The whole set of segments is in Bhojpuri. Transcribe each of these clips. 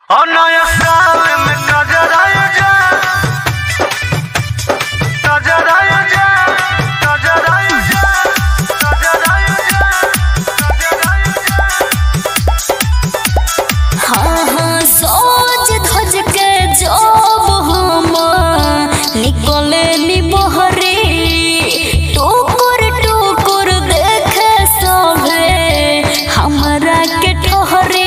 और नया साल में नजर आया जा नजर आया जा नजर आया जा नजर आया जा नजर आया जा हाँ हाँ सोच धज के जब हम निकले नी बहरे टुकुर टुकुर देखे सभे हमरा के ठहरे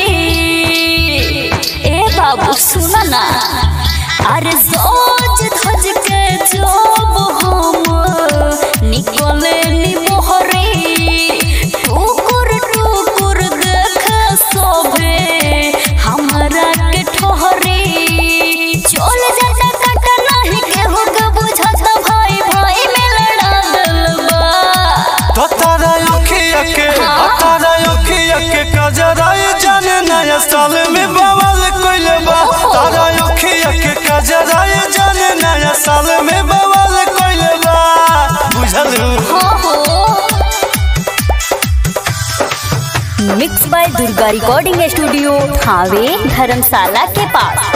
ए बाबू सुन ना अरे सोच धज के जब हम निकले नी बहरे टुकुर टुकुर देखे सभे हमरा के ठहरे चल जाता काटा नहीं केहू के बुझत भाई भाई में लड़ा दिल बा तो तारा अखिया के हाँ। तारा अखिया के कजराए जाने नया साल में बवाल कइले बा ओहो। तारा अखिया के कजराए जाने नया साल में बवाल कइले बा बुझल हो हो mix by Durga recording studio Thawe धर्मशाला के पास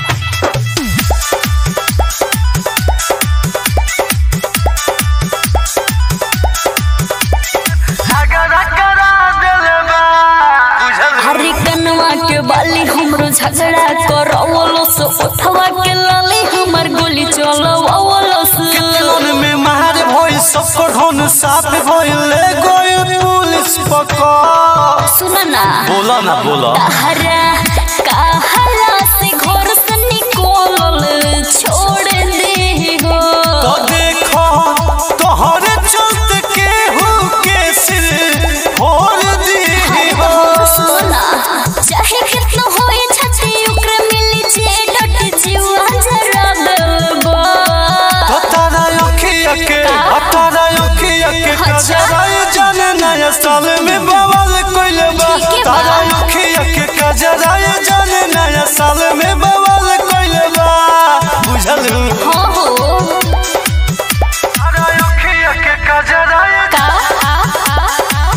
झगड़ा करा देले बा बुझल हरे कनवा के बाली हमरो झगड़ा करवलो से उठवा के लाली हमर गोली चलवलो से किलन में मार भइल सबको ढोन साफ भइल गइल पुलिस पकड़ सुन ना बोला ना बोला हरा कहला से घर से निकलल छोड़ दे हो तो देखो तोहरे चलते केहू के सिर फोड़ दी हो सुना चाहे कितना होए छछी ओकरे मिली छे डट जीवा जरा दलबा तो तारा अखिया के का? तारा अखिया के अच्छा। कजराए जाने नया साल में बवाल कइले बा ठीक है बा। तारा अखिया के कजराए जाने नया साल में बवाल कइले बा बुझल हो हो तारा अखिया के कजराए का आ आ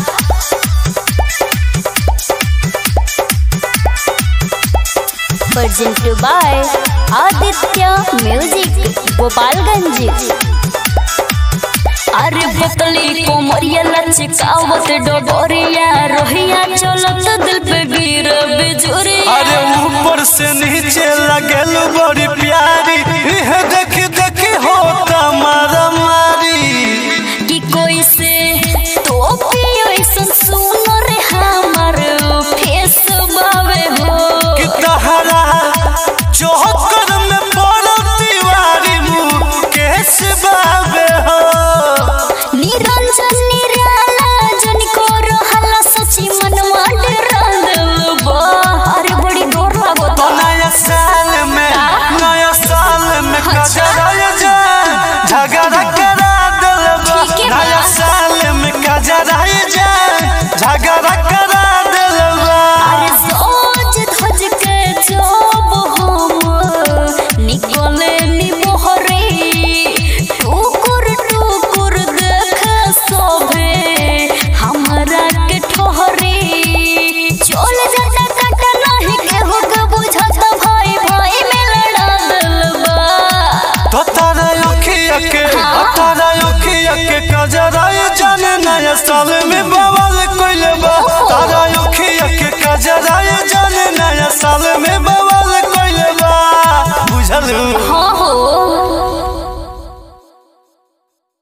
present by Aditya music Gopalganj अरे बतली कोमरिया लचकावत डोरिया रोहिया चलत दिल पे गिर बिजुरिया अरे ऊपर से नीचे